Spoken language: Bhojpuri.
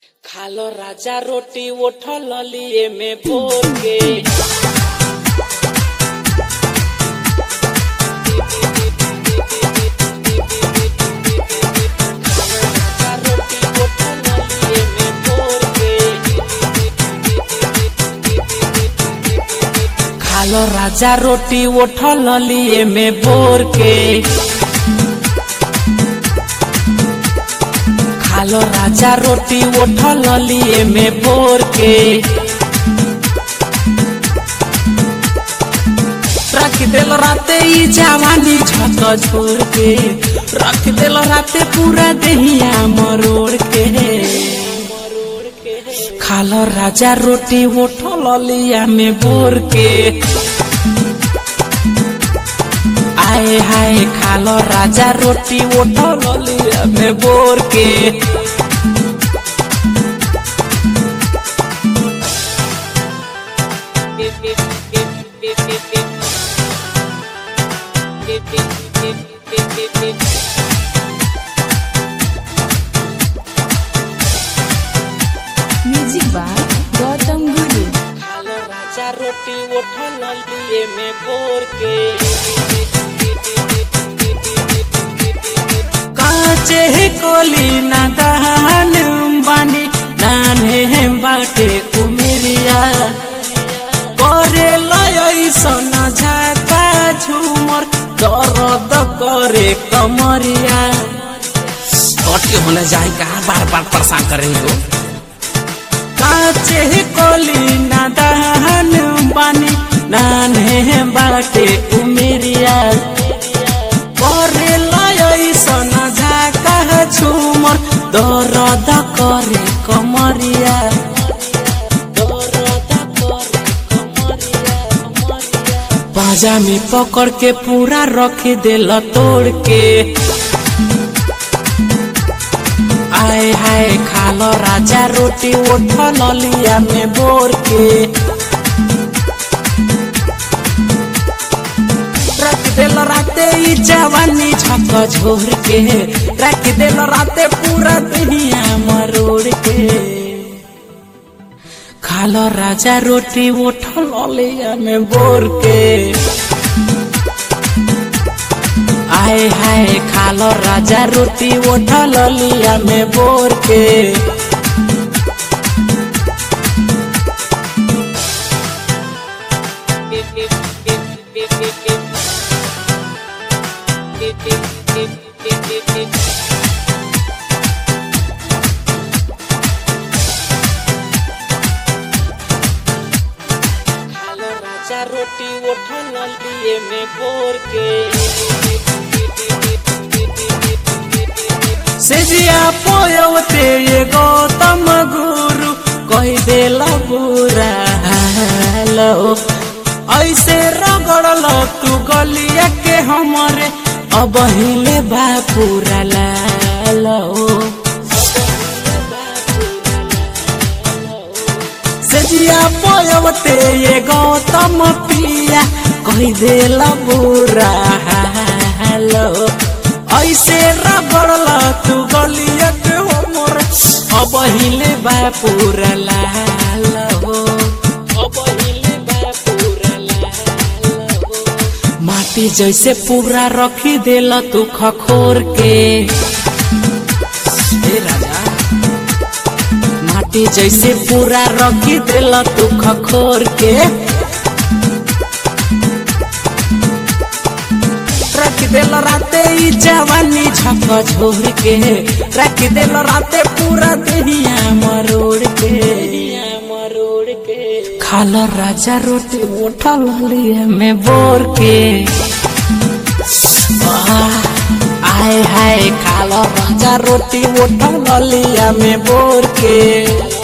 खालो राजा रोटी उठल लिए में बोर के खालो राजा रोटी उठल लिए में बोर के खालो राजा रोटी उठल लिए में बोर के रख दिल राते ई जवानी छत छोड़ के रख दिल राते पूरा दहिया मरोड़ के खालो राजा रोटी उठल लिया में बोर के आए हाय खालो राजा रोटी उठल लिया में बोर के म्यूजिक बाय गौतम गुरु खालो राजा रोटी उठल लिए में बोर के काचे कोली ना दहन बानी नाने बाटे कुमेरिया करे लय सोना झाका झूमर दर्द करे कमरिया कट के होने जाए कहा बार बार परेशान करेंगे हो काचे कोली ना दहन बानी नाने बाटे कुमेरिया करे लय सोना झाका झूमर दर्द करे कमरिया दर्द करे कमरिया कमरिया बाजा में पकड़ के पूरा रख दिल तोड़ के आए हाय खालो राजा रोटी उठल लिया में बोर के रख दिल राते ई जवानी छक झोर के रख दिल राते पूरा दुनिया मरोड़ के खालो राजा रोटी उठल लिया में बोर के आए हाय खालो राजा रोटी उठल लिया में बोर के खालो राजा रोटी उठल लिए में बोर के सेजिया पोयवते ये गौतम गुरु कही देला बुरा हालो ऐसे रगड़ल तू गलिया के हमरे अब हिले बा पूरा लालो सेजिया पोयवते ये गौतम पिया कही देला बुरा हालो ऐसे रगड़ल तू गलिया के हमर अब हिले बा पूरा लाल हो अब हिले बा पूरा लाल हो माटी जैसे पूरा रखी देला तू खखोर के ए राजा माटी जैसे पूरा रखी देला तू खखोर के रख दिल राते ई जवानी छक झोर के रख दिल राते पूरा दुनिया मरोड़ के मरोड़ के खालो राजा रोटी उठल लिए में बोर के आह, आए हाय खालो राजा रोटी उठल लिया में बोर के